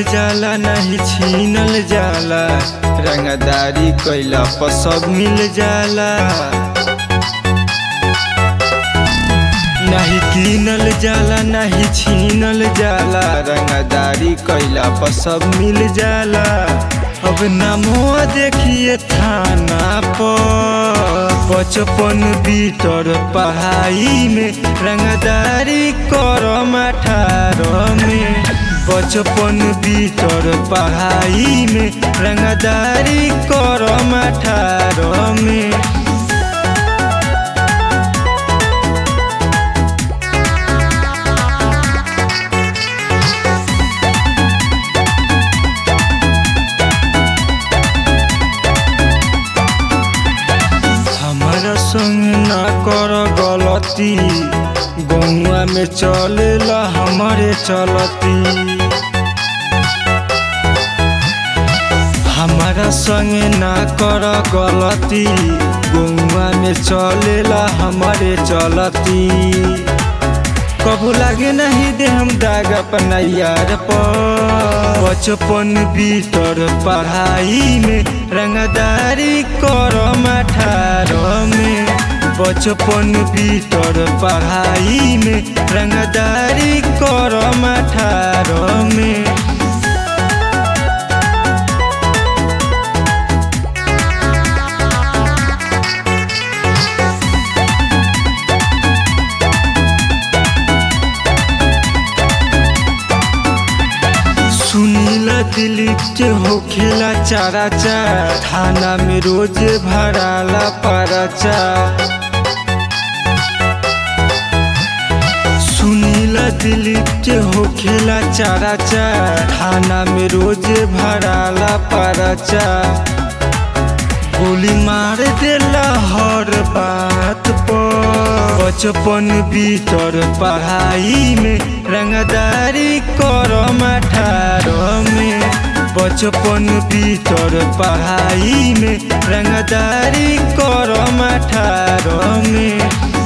जाला नहीं छीनल जाला रंगदारी कैला पर सब मिल जाला नहीं कीनल जाला नहीं छीनल जाला रंगदारी कैला पर सब मिल जाला अब नामो देखिए थाना पर बचपन बीतर पढ़ाई में रंगदारी करम अठारह में बचपन बीतर पढ़ाई में रंगदारी करम अठारह में हमारा संग ना कर गलती गौआ में चलेला हमारे चलती हमारा संग ना कर गलती गौआ में चलेला हमारे चलती कबू लागे नहीं दे हम दाग अपना यार पर बचपन बीतर पढ़ाई में रंगदारी करम अठारह में बचपन बीतर पढ़ाई में रंगदारी करम अठारह में सुनीला दिलीप के होखेला चारा चार थाना में रोज भराला परचा सुनीला दिलीप के होखेला चारा चार थाना में रोज भराला परचा गोली मार देला हर बात पर बचपन बीतर पढ़ाई में रंगदारी करम अठारह में बचपन बीतर पढ़ाई में रंगदारी करम अठारह में